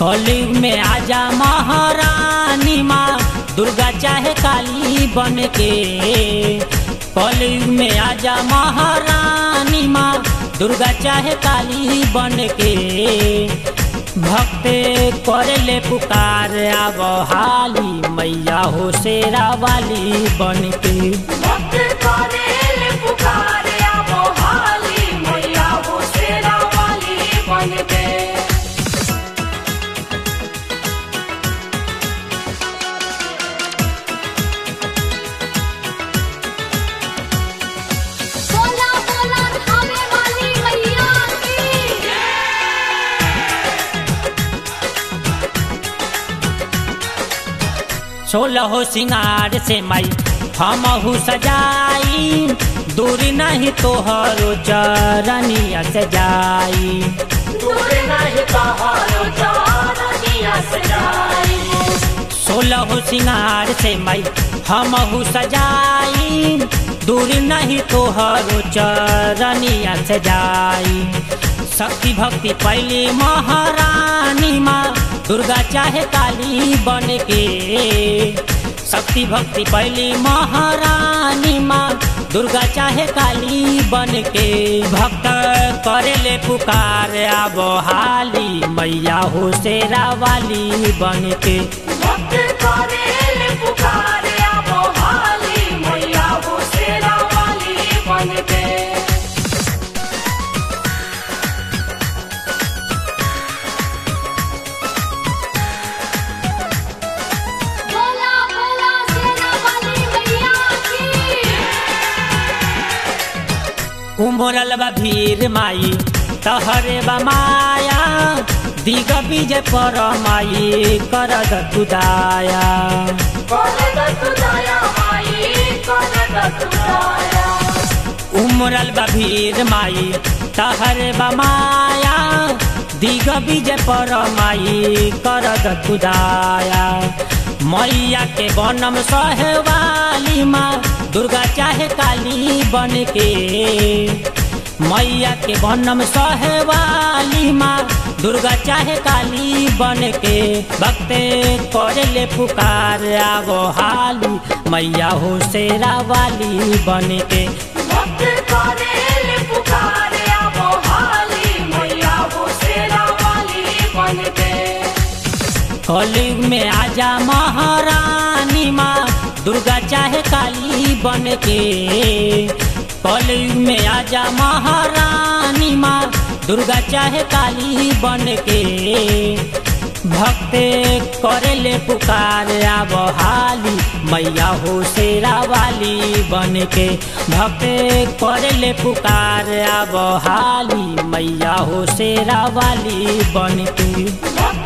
कलयुग में आजा महारानी माँ दुर्गा चाहे काली बन के कलयुग में आजा महारानी माँ दुर्गा चाहे काली बन के भक्त करे ले पुकार आब हाली मैया हो शेरा वाली बन के भक्त करेले पुकारे आवो हाली मैया हो शेरा वाली बनके बोला बोला खावे वाली मैया की सोलह सिंगार से मई हमहू सजाई दूरी नहीं तोहरो चरनिया सजाई दूर नहीं कहारो चारनिया सजाई सोलह सिंगार से मई हमहू सजाई दूरी नहीं तोहरो चरनिया सजाई शक्ति भक्ति पहली महारानी माँ दुर्गा चाहे काली बन के शक्ति भक्ति पहली महारानी माँ दुर्गा चाहे काली बन के भक्त करे ले पुकार आब हाली मैया हो शेरा वाली बन के भक्त करेले पुकारे आवो हाली मैया हो शेरा वाली बनके बोला बोला शेरा वाली मैया की उमरल बा भीर माई तहरे बा माया दिग बीज पर माई करद तुदाया करद तुदाया माई करद तुदाया उमरल बा भीर माई तहरे बा माया दिग बीज पर माई करद तुदाया मैया के बनम सहवाली माँ दुर्गा चाहे काली बन के मैया के बनम सहवाली माँ दुर्गा चाहे काली बन के भक्ते करे ले पुकार आगो हाली मैया हो शेरा वाली बन के भक्त करेले पुकारे आवो हाली मैया हो शेरा वाली बनके कलयुग में आजा महारानी माँ दुर्गा चाहे काली बन के कलयुग में आजा महारानी माँ दुर्गा चाहे काली बन के भक्त करे ले पुकार आब हाली मैया हो शेरा वाली बन के भक्त करे ले पुकार आब हाली मैया हो शेरा वाली बन के भक्त